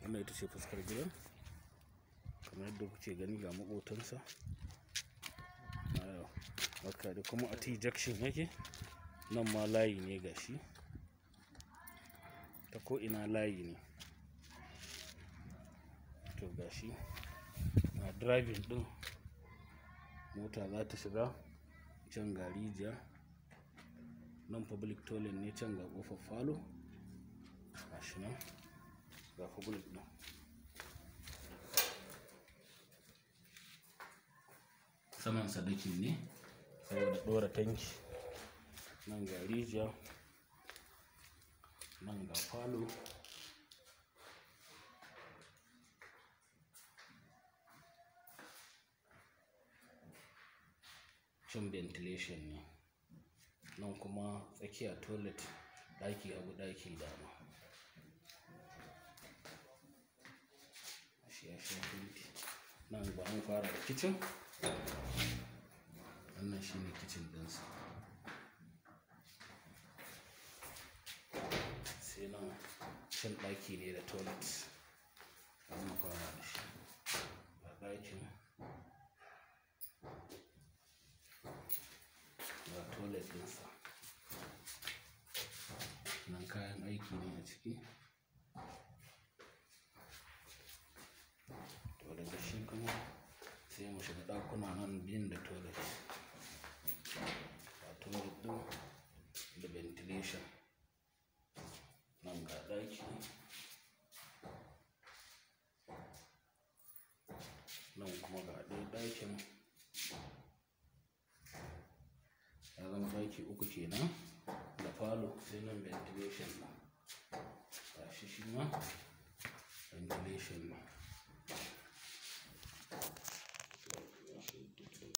wannan ita ce fuskar gidan kamar yadda kuke gani ga maƙotansa haka da kuma a t-junction yake nan ma layi ne ga shi ta ko'ina layi ne to ga shi a driving din mota za ta shiga can ga rijiya nan public toilet ne can ga kofar falo ga shi nan ga public din saman sadakin ne saboda ɗora tanki nan ga rijiya nan ga falo cin ventilation ne nan kuma tsakiya toilet ɗaki abu ɗaki dama shi ya sha fenti nan ba an fara da kicin wannan shi ne kicin ɗinsa sai nan cin ɗaki ne da toilet an fara da shi a ɗakin ga toilet ɗinsa nan kayan aiki ne a ciki to daga shi kuma sai mu shiga ɗakuna nan biyun da toilet ga toilet ɗin da ventilation nan ga ɗaki nan kuma ga ɗaya ɗakin ya zama ɗaki uku kenan da falo sai nan ventilation ɗin ga shi shi ma ventilation ne